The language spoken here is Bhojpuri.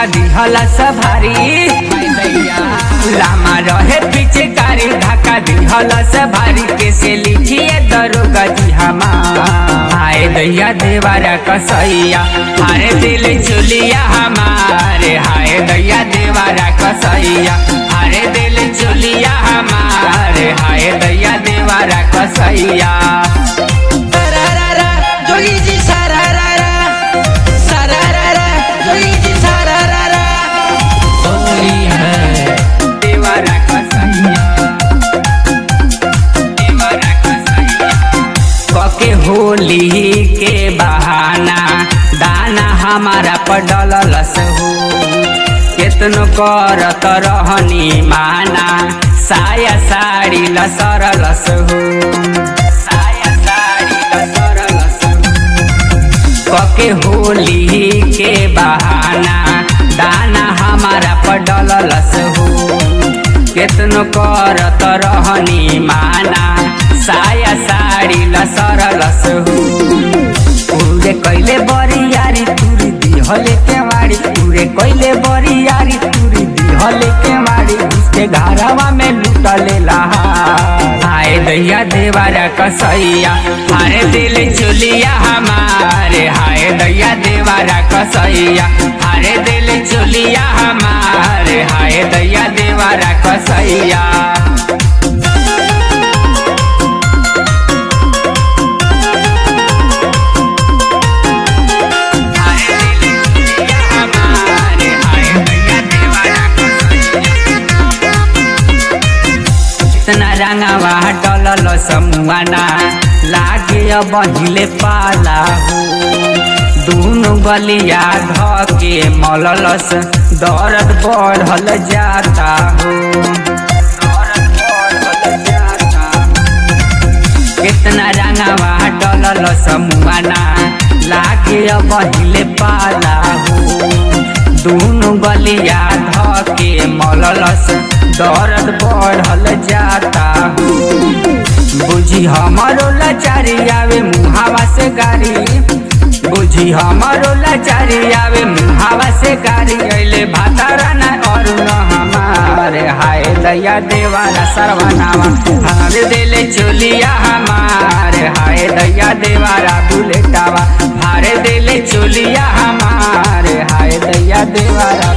धक्का दिहला सभारी लामा रहे पीछे कारी धक्का दिहला सभारी कैसे लिखिए दरोगा जी हमार हाय दैया देवारा कसैया हारे दिल चुलिया हमारे हाय दैया देवारा कसैया हारे दिल चुलिया हमारे हाय दैया देवारा कसैया Sararara, जोगी जी सारारारा सारारारा, जोगी जी सारारारा होली है देवारा कसैया देवारा कसैया कके होली के बहाना दाना हमारा पडलस हो केतनो करत रहनी माना साया साड़ी लसरलस हो साया साड़ी लसरलस हो कके होली के बहाना दाना हमारा पडलस हो केतनो करत रहनी माना साया साड़ी लसरलस हो पूरे कैले बरियारी तुरी दिहले के मारी पूरे कैले बरियारी तुरी दिहले के मारी उसके घरवा में लुटले लहा हाय दैया देवारा कसैया हाय दिल चुलिया हमारे हाय दैया देवारा कसैया हाय दिल चुलिया हमारे हाय दैया देवारा कसैया इतना रंगावा डलल समुआना लागे बहिले पाला हो दूनो गलिया धके मललस दर्द बढ़ल जाता हो दर्द बढ़ल जाता हो। कितना रंगावा डलल समुआना लागे बहिले पाला हो दूनो गलिया धके मललस दर्द बढ़ल जाता हो बुझी हमारो लाचारी आवे मुहावा से गारी बुझी हमारो लाचारी आवे मुहावा से गारी अइले भातारा ना और न हमारे हाय दया देवारा सरवनावा हमारे दिले चोलिया हमारे हाय दया देवारा बुलेटावा हारे दिले चोलिया हमारे हाय दया देवारा